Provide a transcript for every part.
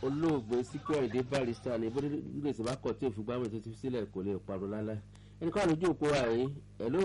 olóògbé síkú ẹ̀dẹ́ barista ní bóde gbèsè bá kọ̀ tí òfin gbámọ̀ tó ti fi sílẹ̀ kò lè parọ́ lálẹ́ ẹnì kan lójú òpó àyín hello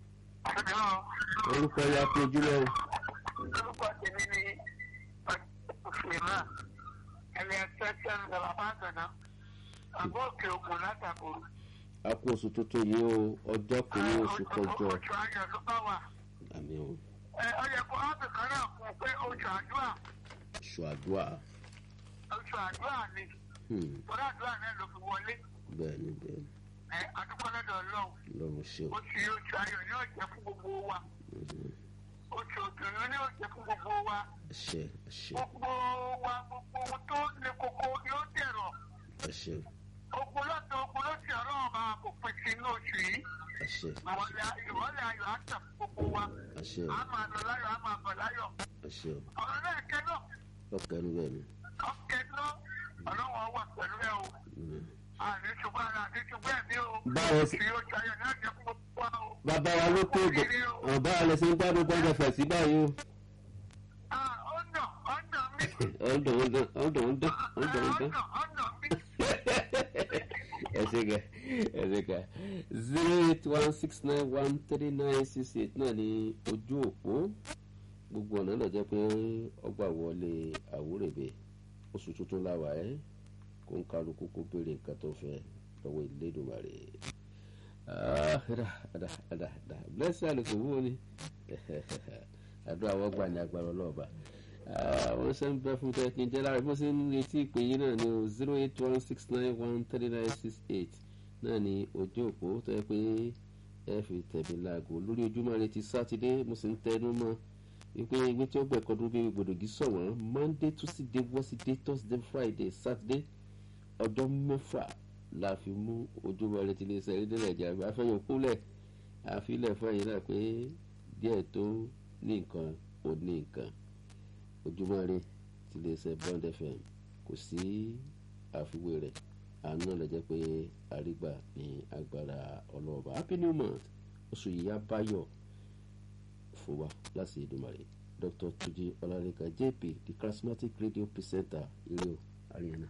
orúkọ ya pé ojúlẹ̀ o. orúkọ tèmi ni ọ̀sùnmá ẹni ẹ̀sẹ̀ tí a ń sọ bàbá àgbàna àbọ̀ òkè ògùn látàkùn. a kú oṣù tuntun yìí o ọjọ́ kìíní oṣù kọjọ oṣù ayọ̀ ló bá wà. àmì o ẹ ọ yẹ kó áàpù kan náà kún pé oṣù àdúrà oṣù àdúrà oṣù àdúrà ni hmm, torí àdúrà náà ló fi wọlé bẹ́ẹ̀ ni bẹ́ẹ̀ ni ẹ adúgbò lọ́dọ̀ ọlọ́run lọ́run ṣe o oṣù yìí oṣù ayọ̀ ni yóò jẹ́ fún gbogbo wa Mhm. oṣù òdùnnú ni yóò jẹ́ fún gbogbo wa ẹṣẹ ẹṣẹ gbogbo wa gbogbo ohun tó le koko yóò dẹ̀rọ̀ ẹṣẹ ogun lọ́dọ̀ ogun lọ́sì ọlọ́run bá kò pín sí inú oṣù yìí ẹṣẹ ìwọlẹ̀ ìwọlẹ̀ ayọ̀ á tẹ̀ fún gbogbo wa ẹṣẹ á máa lọ láyọ̀ á máa bọ̀ láyọ̀ ẹṣẹ ọ̀rọ̀ náà kẹ́ náà ọkẹ ní bẹ́ẹ̀ ni ọ̀kẹ́ náà ọlọ́run wà pẹ̀lú ẹ o Mhm. àní ṣùgbọ́n ara àti ṣùgbọ́n ẹ̀mí o Báwo sì- oṣù yóò ṣayọ̀ náà jẹ́ fún gbogbo wa o. bàbá wa ló tó gbò ọba alẹ ṣe ń gbádùn gbọ́dọ̀ fẹ̀ sí báyìí o. Ah, ọ̀nà ọ̀nà mi ọ̀dọ̀ ọ̀dọ̀ ọ̀dọ̀ ọ̀dọ̀ ọ̀dọ̀ ọ̀dọ̀. ọ̀nà ọ̀nà mi. ẹsẹ kẹ ẹsẹ kẹ zero eight one six nine one three nine six eight náà ní ojú òpó gbogbo ọ̀nà lọ jẹ́ pé ọgbà wọlé àwúrẹ̀bẹ̀ oṣù tuntun láwà ẹ́ kó ń kálukú kó béèrè nǹkan tó fẹ́ lọ́wọ́ ìlédùmarè ada ada ada ada blessing àlùkò wúwo ni àdúrà wọ́n gbà ní agbára ọlọ́ọ̀bà wọ́n ṣe ń bẹ́ fún tẹ́ kí n jẹ́ lára bí wọ́n ṣe ń retí ìpè yín náà ní o zero eight one six nine one three nine six eight náà ní ojú òpó tó yẹ pé ẹ fi tẹ̀mí láago lórí ojúmọ́ rẹ ti sátidé mo sì ń tẹnu mọ́ wípé ewé tí ó gbẹ̀kọ́ dúró bí gbòdògì sọ̀wọ́n monday tuesday wednesday thursday friday saturday ọjọ́ mẹ́fà la fi mú ojúmọ́ rẹ ti lè sẹ́rí dé nàìjíríà àfẹ́yìn kúlẹ̀ àfilẹ̀ fẹ́yìn náà pé díẹ̀ tó ní nǹkan ò ní nǹkan ojúmọ́ rẹ ti lè ṣe bond fm kò sí àfiwé rẹ̀ àánú lè jẹ́ pé àrígbà ní agbára ọlọ́ọ̀bà happy new month oṣù yìí á báyọ̀ fún wa láti ìdùmarè dr tuji ọlárẹ̀ká jp the charismatic radio presenter ilé o ariana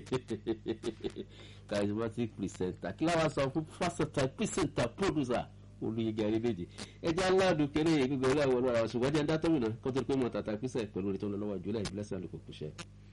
charismatic presenter kí láwa sọ fún versatile presenter producer olùyẹgẹ àrídèjì ẹjẹ aládùn kéré gbogbo ẹgbẹ àwọn ọlọ́run àwọn ṣùgbọ́n ẹjẹ ń dá tọ́mìnà kó tó di pé mo tàtà písẹ̀ pẹ̀lú orí tó ń lọ lọ́wọ́ jùlọ ìbílẹ̀ sí àlùkò kùṣẹ́.